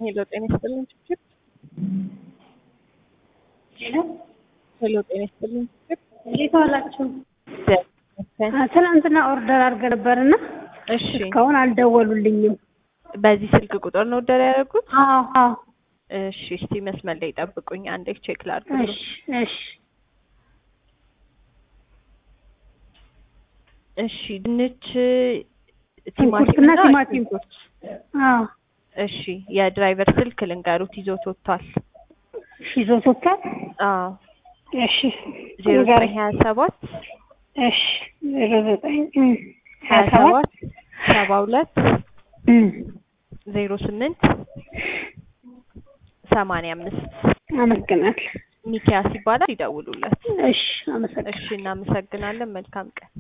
ሄሎ ጤና ይስጥልኝ ችግር ሄሎ ሄሎ ጤና ይስጥልኝ ችግር እንዴት ዋላችሁ? ትናንትና ኦርደር አድርገን ነበርና እሺ እስካሁን አልደወሉልኝም። በዚህ ስልክ ቁጥር ነው ኦርደር ያደረጉት? አዎ አዎ። እሺ እስቲ መስመር ላይ ጠብቁኝ አንዴ ቼክ ላድርግ። እሺ እሺ እሺ ድንች ሽንኩርትና ቲማቲምና ቲማቲም። ሽንኩርት። አዎ እሺ የድራይቨር ስልክ ልንገሩት ይዞት ወጥቷል። እሺ ይዞት ወጥቷል። አዎ እሺ ዜሮ ንገረኝ። ዘጠኝ ሀያ ሰባት እሺ ዜሮ ዘጠኝ እም፣ ሀያ ሀያ ሰባት ሰባት ሰባ ሁለት እም፣ ዜሮ ስምንት ሰማንያ አምስት አመሰግናለሁ። ሚኪያስ ይባላል። ይደውሉለት። እሺ አመሰግናለሁ። እሺ እናመሰግናለን። መልካም ቀን